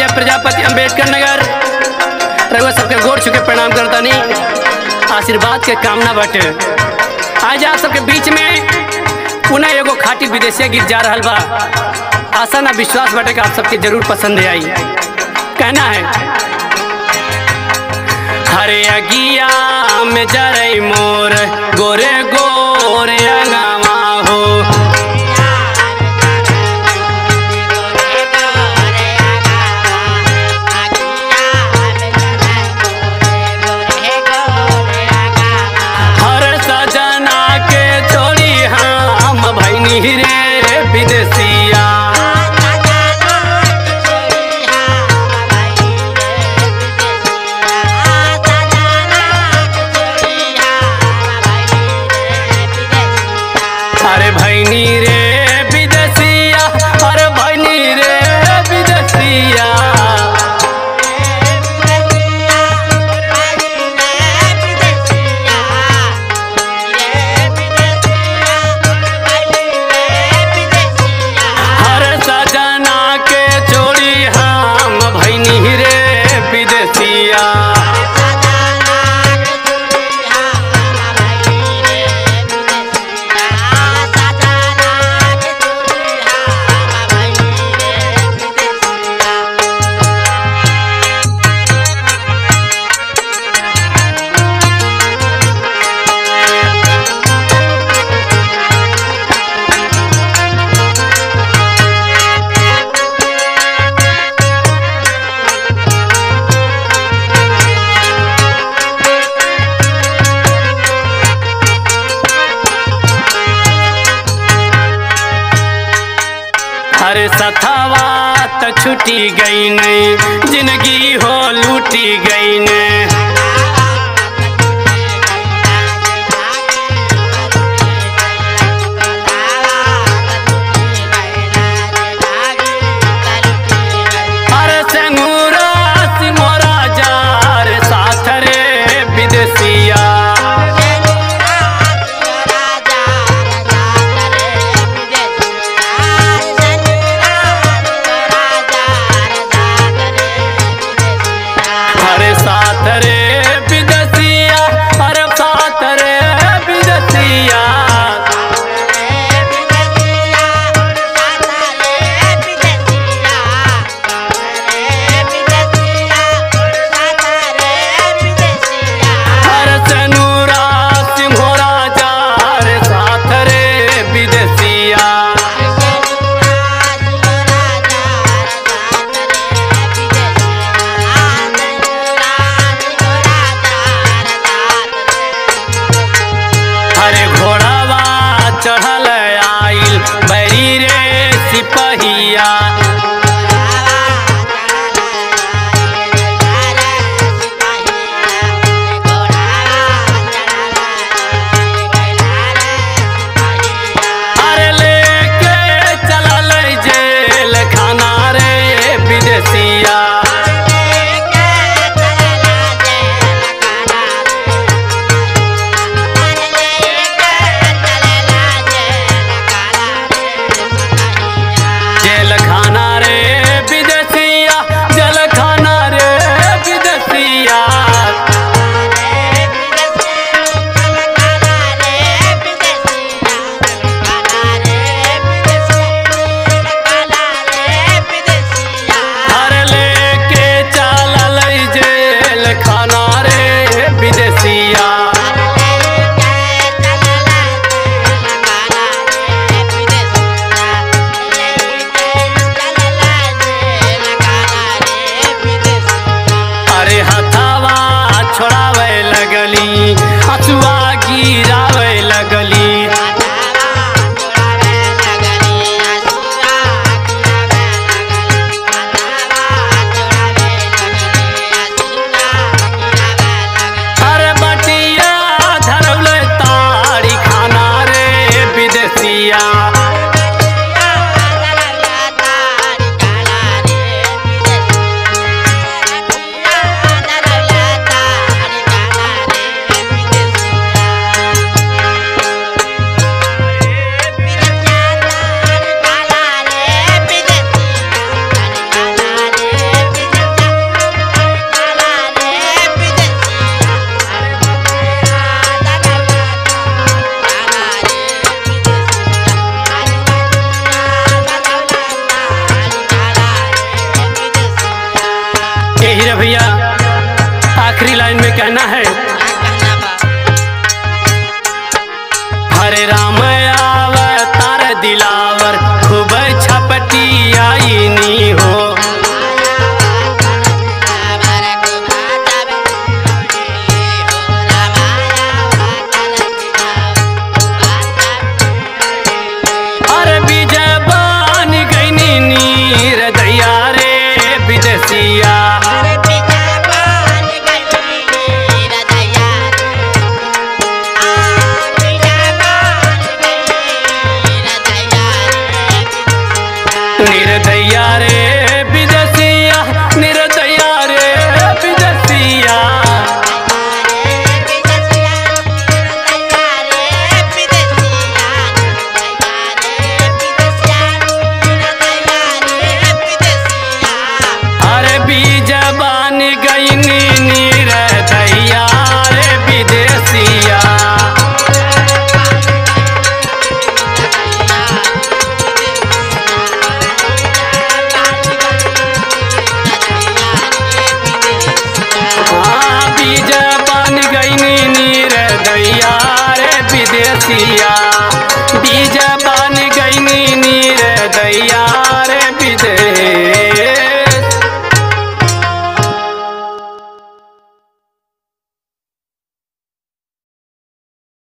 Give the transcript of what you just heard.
मैं प्रजापति अंबेडकर नगर रघुआ सबके गोर छुके प्रणाम करतानी आशीर्वाद के कामना बाटे आज आप सबके बीच में पुनः एगो खाटी विदेशिया गीत जा रहल बा आशा ना विश्वास बाटे कि आप सबके जरूर पसंद आई कहना है हरे अगिया में जरई मोर गोरे गोरे अंगावा हो हर सजना के छोड़ी हम भैनी रे विदेशिया अरे भैनी रे विदेशिया अरे भैनी रे विदेशिया हर सजना के छोड़ी हम भैनी रे विदेशिया हर सथावा त छुटी गई नहीं जिंदगी हो लूटी गई ने